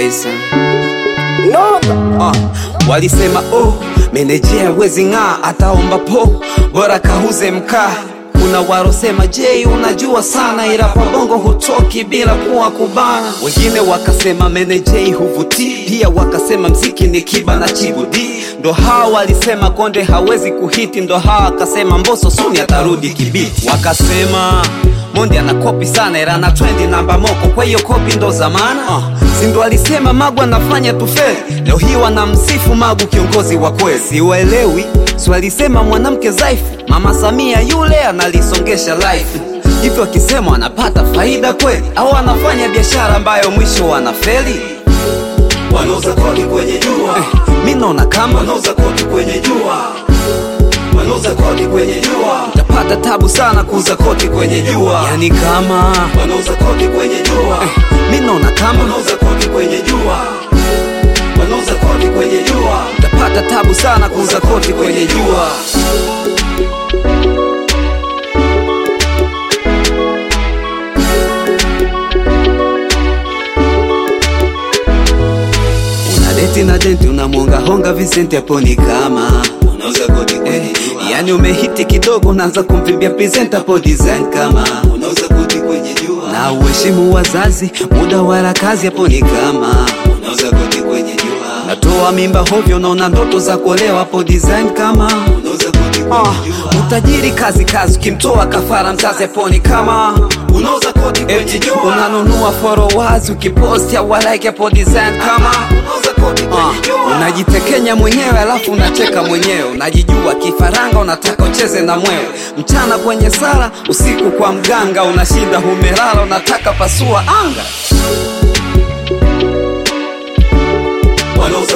kabisa. No. Uh, walisema oh, menejea wezi ng'aa, ataomba po, bora kahuze mkaa. Kuna warosema je, unajua sana, ila kwa bongo hutoki bila kuwa kubana. Wengine wakasema menejei huvutii, pia wakasema mziki ni kiba na chibudi. Ndo hawa walisema konde hawezi kuhiti, ndo hawa wakasema mboso suni atarudi kibiti. Wakasema Mondi ana kopi sana ila ana trendi namba moko, kwa hiyo kopi ndo zamana. Uh, si ndo alisema Magu anafanya tufeli, leo hii wanamsifu Magu kiongozi wa kweli. Siwaelewi, si walisema mwanamke dhaifu, Mama Samia yule analisongesha life hivyo, akisema anapata faida kweli au anafanya biashara ambayo mwisho wanafeli? Wanauza kodi kwenye jua, Eh, mi naona kama wanauza kodi kwenye jua, wanauza kodi kwenye jua, tapata tabu sana kuuza koti kwenye jua, yani kama wanauza kodi kwenye jua, mi naona kama wanauza kodi kwenye jua, wanauza kodi kwenye jua. tapata tabu sana kuuza koti kwenye jua. Unadeti na denti unamwonga honga Vicente hapo ni kama Wanauza kodi kwenye eh, jua, yani umehiti kidogo unaanza kumvimbia present hapo design kama wanauza kodi kwenye jua, na uheshimu wazazi muda wala kazi hapo ni kama wanauza kodi kwenye jua, natoa mimba hovyo unaona ndoto za kuolewa hapo design kama wanauza kodi Ah, kwenye jua, utajiri kazi kazi, ukimtoa kafara mzazi aponi kama unauza kodi kwenye eti jua, unanunua followers ukiposti au like hapo design kama unauza kodi Ah, kwenye jua, unajitekenya mwenyewe alafu unacheka mwenyewe, unajijua kifaranga, unataka ucheze na mwewe, mchana kwenye sala, usiku kwa mganga, unashinda humelala, unataka pasua anga. wanauza